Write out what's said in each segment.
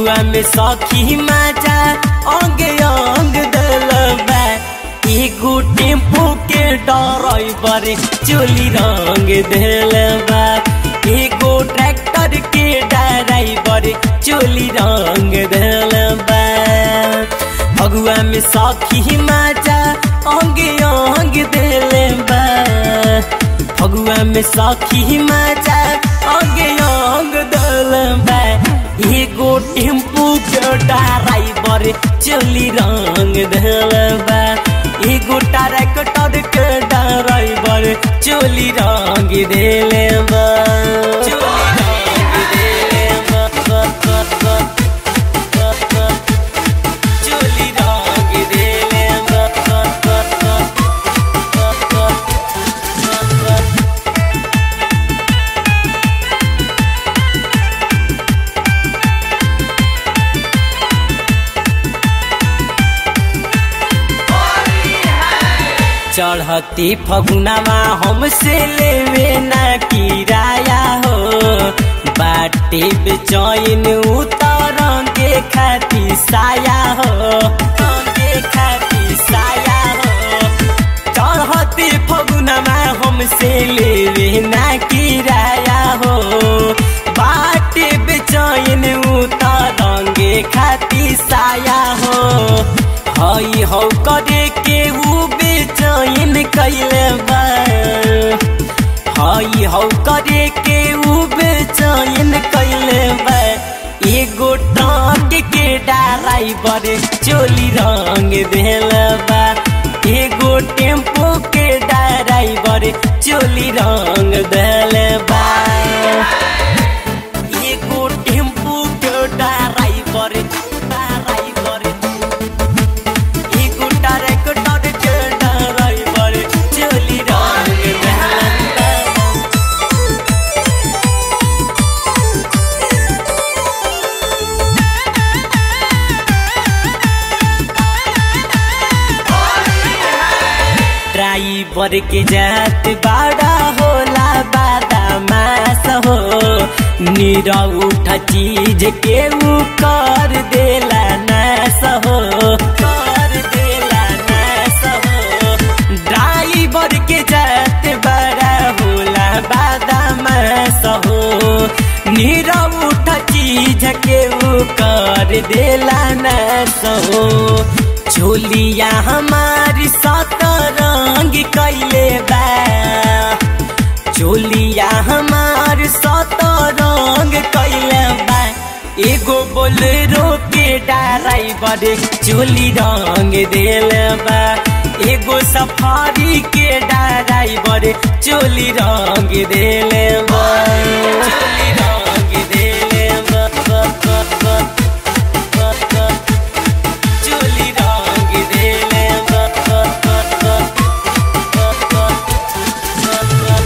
फगुआ में सखी माचा अंग अंग दलबा एगो टेम्पो के ड्राइवर चोली रंग दलबा एगो ट्रैक्टर के ड्राइवर चोली रंग दलबा फगुआ में सखी माचा अंग अंग दलबा फगुआ में सखी माचा अंग अंग दलबा एगो टेम्पू के ड्राइवर चोली रंग दलबा एगो ट्रैक्टर के ड्राइवर चोली रंग देलेबा चोली रंग देलेबा चोली रंग देलेबा चढ़ती फगुनामा हमसे लेवे ना किराया हो बाटे बेचैन उतरंगे खाती साया हो रंगे खाती साया हो चढ़ती फगुनामा हमसे लेवे ना किराया हो बाटे बेचैन उतरंगे खाती साया हो हई हौ करे के ऊ बेचैन कैले बा हई हौ करे के ऊ बेचैन कैले बा एगो टंक के ड्राइवर चोली रंग देल बा एगो टेम्पो के ड्राइवर चोली रंग देल बा एगो टेम्पो के ड्राइवर ड्राइवर एगो ट्रैक्टर के ड्राइवर चोली रंग देल बा ड्राइवर के जात बड़ा होला बादा मास हो नीरा उठा चीज के ऊ कर देला नास हो कर देला नास हो ड्राइवर के जात बड़ा होला बादा मास हो नीरा उठा चीज के ऊ कर देला नास हो झोलिया हमारी सतरंग कैले बा झोलिया हमार सतरंग कैले बा एगो बोलेरो के ड्राइवर चोली रंग देल बा एगो सफारी के ड्राइवर चोली रंग देल बा चोली रंग देल बा बा, बा, बा, बा, बा। चोली रंग देले बा, बा, बा, बा, बा, बा, बा, बा।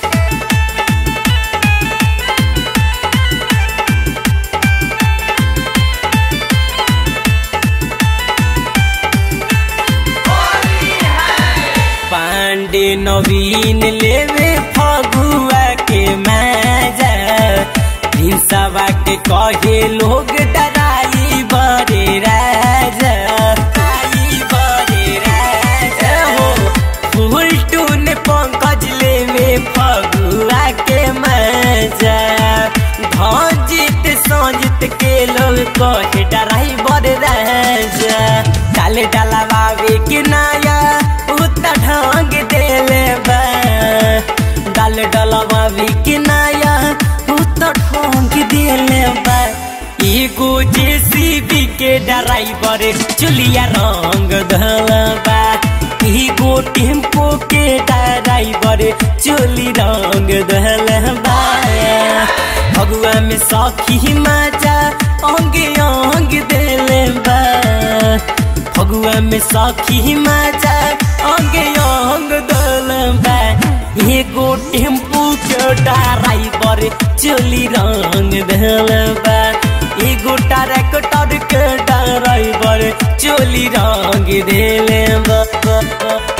पांडे नवीन लेवे फगुआ के मजा हिंसवा के कहे लोग डराई बड़े राजा डराई बड़े राजा हो फुलटून पंकज लेवे फगुआ के मजा भजित संजित के लोग कहे डराई बड़े राजा डाले डलवावे के नाया उत ढंग देले बा डाल डलवावे के नाया उत ढंग देले बा एगो जेसीबी के ड्राइवर चुलिया रंग धलबा एगो टेम्पो के ड्राइवर चोली रंग धलबा फगुआ में सखी माचा अंग अंग देले बा फगुआ में सखी माचा अंग अंग दलबा एगो टेम्पू के ड्राइवर चोली रंग दलबा एगो ट्रैक्टर के ड्राइवर चोली रंग देले बा